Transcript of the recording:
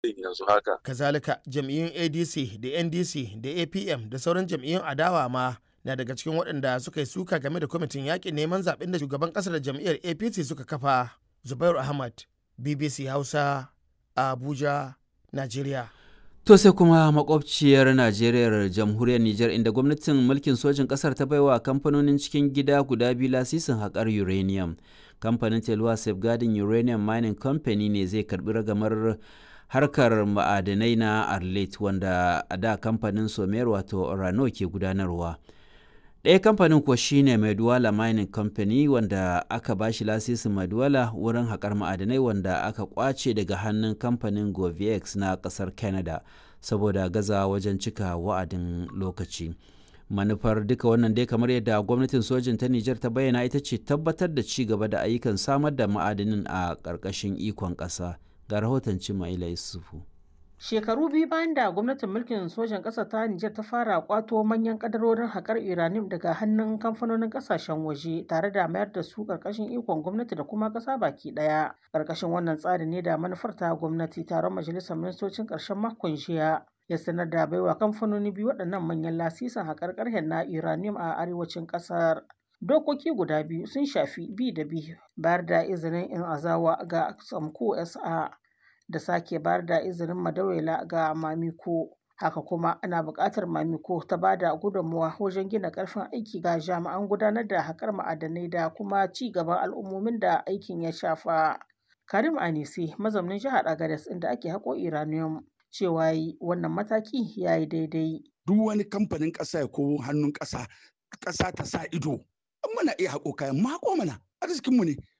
yanzu haka. Kazalika jam'iyyun ADC da NDC da APM da sauran jam'iyyun adawa ma na daga cikin waɗanda suka yi suka game da kwamitin yaƙin neman zaɓen da shugaban ƙasar da jam'iyyar APC suka kafa. Zubairu Ahmad, BBC Hausa, Abuja, Najeriya. To sai kuma makwabciyar Najeriya jamhuriyar Nijar inda gwamnatin mulkin sojin ƙasar ta baiwa kamfanonin cikin gida guda biyu lasisin haƙar uranium. Kamfanin Telwa Safeguarding Uranium Mining Company ne zai karɓi ragamar harkar ma'adanai na Arlet wanda a da kamfanin Somer wato Orano ke gudanarwa. ɗaya kamfanin kuwa shine Maduwala Mining Company wanda aka ba shi lasisin Maduwala wurin haƙar ma'adanai wanda aka ƙwace daga hannun kamfanin Govex na ƙasar Canada saboda gaza wajen cika wa'adin lokaci. Manufar duka wannan dai kamar yadda gwamnatin sojin ta Nijar ta bayyana ita ce tabbatar da ci gaba da ayyukan samar da ma'adanin a ƙarƙashin ikon ƙasa. Ga rahoton Cimaila Yusufu. Shekaru biyu bayan da gwamnatin mulkin sojan ƙasar ta Nijar ta fara kwato manyan kadarorin haƙar uranium daga hannun kamfanonin ƙasashen waje tare da mayar da su ƙarƙashin ikon gwamnati da kuma ƙasa baki ɗaya. Ƙarƙashin wannan tsari ne da manufar ta gwamnati taron majalisar ministocin ƙarshen makon jiya ya sanar da baiwa kamfanoni biyu waɗannan manyan lasisin haƙar ƙarhen na uranium a arewacin ƙasar. Dokoki guda biyu sun shafi bi da bi bayar da izinin in azawa ga Samko SA da sake bayar da izinin madawela ga mamiko haka kuma ana buƙatar mamiko ta ba da gudunmawa wajen gina ƙarfin aiki ga jami'an gudanar da haƙar ma'adanai da kuma ci gaban al'ummomin da aikin ya shafa karim anisi mazaunin jihar agadez inda ake haƙo iranium cewa yi wannan mataki ya yi daidai duk wani kamfanin ƙasa ya kowo hannun ƙasa ƙasa ta sa ido an mana iya haƙo kayan mako mana arzikinmu ne